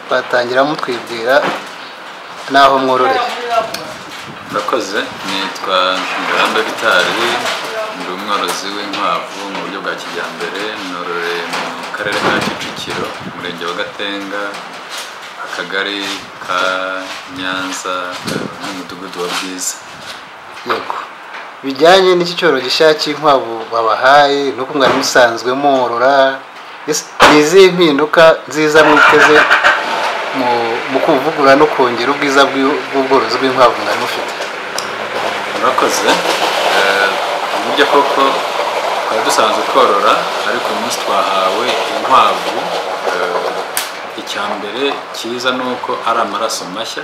twatangira mutwibwira n'aho mwororera murakoze nitwa ngamba bitari ndi umworozi w'inkwavu mu buryo bwa kijyambere nororeye mu karere ka kicukiro umurenge wa gatenga akagari ka nyanza n'umudugudu wa bwiza yego bijyanye n'iki cyoro gishya cy'inkwavu babahaye nuko mwari musanzwe morora Ese ni izihe mpinduka nziza mwiteze mu- mu kuvugura no kongera ubwiza bw'u- bw'ubworozi bw'inkwavu mwari mufite murakoze Eh, mu buryo koko twari dusanzwe korora ariko uyu munsi twahawe inkwavu Eh, icya mbere cyiza ni uko ari amaraso mashya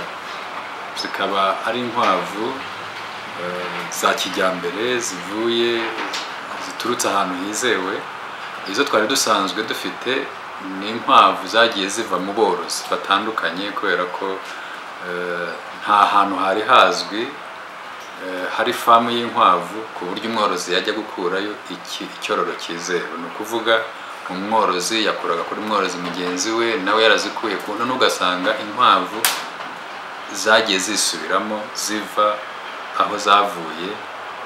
zikaba ari inkwavu eh, za kijyambere zivuye ziturutse ahantu hizewe izo twari dusanzwe dufite ni inkwavu zagiye ziva mu borozi batandukanye kubera ko eh, nta hantu hari hazwi Eh, hari famu y'inkwavu ku buryo umworozi yajya gukurayo iki- icyororo cyizewe ni ukuvuga umworozi yakuraga kuri mworozi mugenzi we nawe yarazikuye ku ntono ugasanga inkwavu zagiye zisubiramo ziva aho zavuye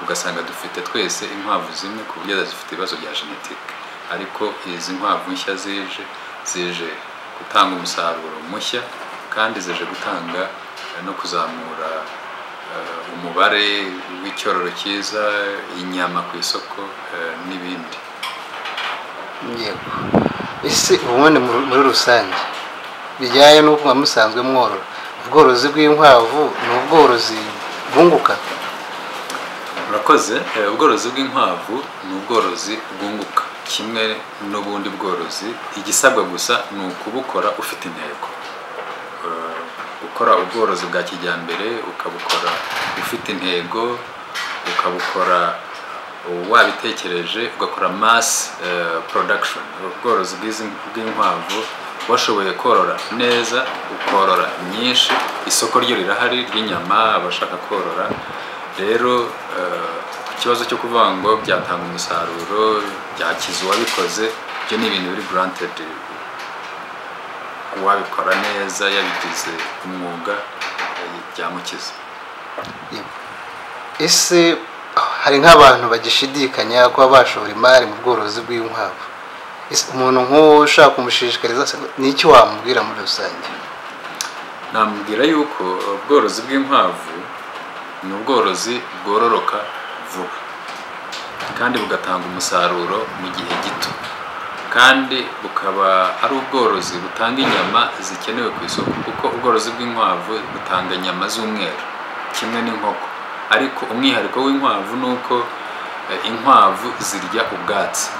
ugasanga dufite twese inkwavu zimwe ku buryo zifite ibibazo bya genetike ariko izi nkwavu nshya zije zije gutanga umusaruro mushya kandi zije gutanga eh, no kuzamura eh, umubare w'icyororo cyiza inyama ku isoko eh, n'ibindi yego ese ubundi muri muri rusange bijyanye n'uko mwari musanzwe mworora ubworozi bw'inkwavu ni ubworozi bwunguka murakoze Eh, ubworozi bw'inkwavu ni ubworozi bwunguka kimwe n'ubundi bworozi igisabwa gusa ni ukubukora ufite intego Eh, gukora ubworozi bwa kijyambere ukabukora ufite intego ukabukora wabitekereje ugakora mass eh, production ubworozi bw'izi- bw'inkwavu washoboye korora neza ukorora nyinshi isoko ryo rirahari ry'inyama abashaka korora rero eh, ikibazo cyo kuvuga ngo byatanga umusaruro byakiza uwabikoze ibyo ni ibintu biri granted uwabikora neza yabigize umwuga eh, byamukiza Yego. ese hari nk'abantu bagishidikanya kuba bashora imari mu bworozi bw'inkwavu Ese umuntu nk'uwo ushaka kumushishikariza se ni iki wamubwira muri rusange namubwira yuko ubworozi bw'inkwavu ni ubworozi bwororoka vuba kandi bugatanga umusaruro mu gihe gito kandi bukaba ari ubworozi butanga inyama zikenewe ku isoko kuko ubworozi bw'inkwavu butanga inyama z'umweru kimwe n'inkoko ariko umwihariko w'inkwavu ni uko eh, inkwavu zirya ubwatsi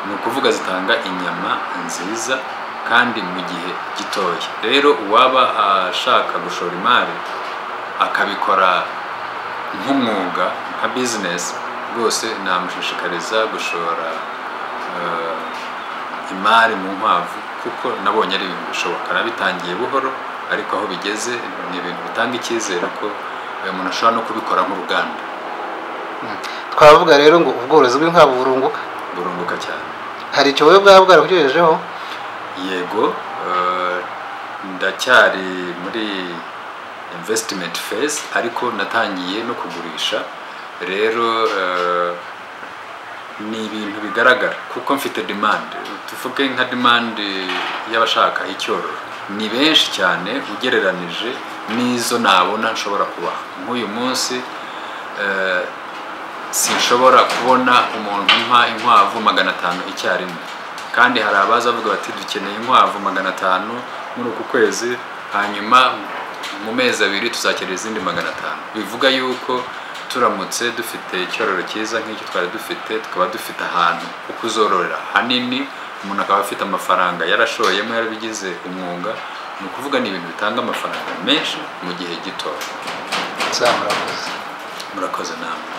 ni ukuvuga zitanga inyama nziza kandi mu gihe gitoya rero uwaba ashaka gushora imari akabikora nk'umwuga nka bizinesi rwose namushishikariza gushora eh, imari mu nkwavu kuko nabonye ari ibintu bishoboka nabitangiye buhoro ariko aho bigeze ni ibintu bitanga icyizere ko eh, umuntu ashobora no kubikora nk'uruganda twavuga rero ngo ubworozi bw'inkwavu burunguka burunguka cyane hari icyo wowe bwaba bwarakugejejeho yego eh, ndacyari muri investment phase ariko natangiye no kugurisha rero eh, ni ibintu bigaragara kuko mfite demand tuvuge nka demand y'abashaka icyororo ni benshi cyane ugereranije n'izo nabona nshobora kubaha nk'uyu munsi eh, sinshobora kubona umuntu umpa inkwavu magana atanu icyarimwe kandi hari abaza bavuga bati dukeneye inkwavu magana atanu muri uku kwezi hanyuma mu mezi abiri tuzakenera izindi magana atanu bivuga yuko turamutse dufite icyororo cyiza nk'icyo twari dufite tukaba dufite ahantu ho kuzororera hanini umuntu akaba afite amafaranga yarashoyemo yarabigize umwuga ni ukuvuga ni ibintu bitanga amafaranga menshi mu gihe gito zamurakoze murakoze namwe